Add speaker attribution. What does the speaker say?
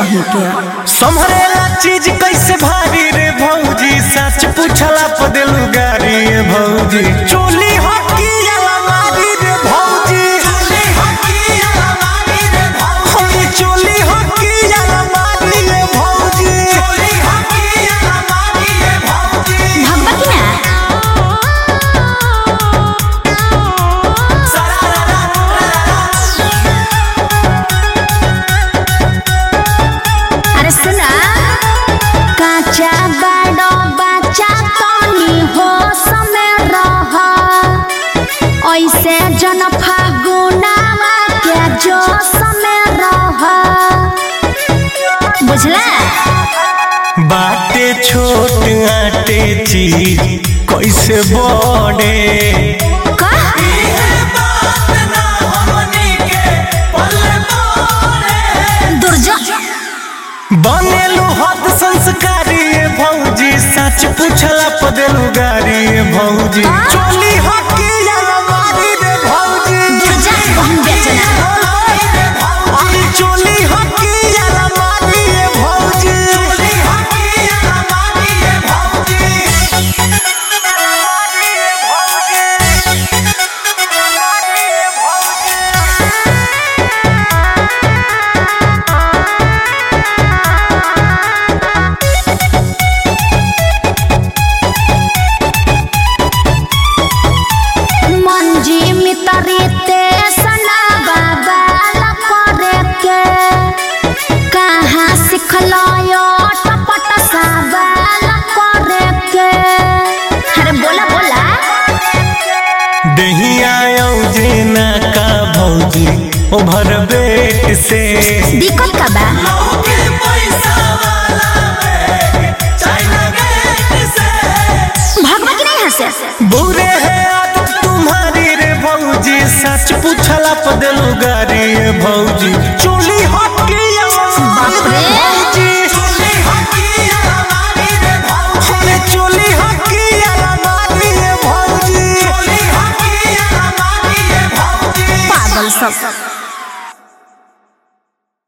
Speaker 1: कहीं के
Speaker 2: संभरेला चीज कैसे भारी रे भौजी सच पूछला पदेलू गारी रे भौजी चोली हकी अलमारी रे भौजी चोली हकी अलमारी रे भौजी चोली हकी अलमारी रे भौजी चोली हकी अलमारी रे भौजी
Speaker 1: भगवा की ना अरे सुना काचा बड़ो बच्चा तनी हो समय रह ऐसे जन फागुनावा के जो समय रह बुझला
Speaker 2: बाटे छोट आटे चीज कैसे बड़े
Speaker 1: का दुर्जो
Speaker 2: बनेलू हद संस्कारी रे भौजी सच पूछला पदेलू गारी रे भौजी चोली हकी अलमारी रे भौजी
Speaker 1: दुर्जा बहन बेचना
Speaker 2: अरे चोली हकी अलमारी रे भौजी चोली हकी अलमारी रे भौजी
Speaker 1: मंजी मितरी ते सना बाबा करे के कहाँ सिखलो यो टपट साबाल करे के अरे बोला बोला
Speaker 2: दहिया जेना का भौजी ओभर बेट से
Speaker 1: दिक्कत का बा भगवा की नहीं हंसे
Speaker 2: बुरे है आदत तुम्हारी रे भौजी सच पूछला पदेलू गारी रे भौजी चोली हकी
Speaker 1: बाप रे।
Speaker 2: भौजी चोली हकी अलमारी रे भौजी अरे चोली हकी अलमारी रे भौजी चोली हकी अलमारी रे भौजी
Speaker 1: पागल सब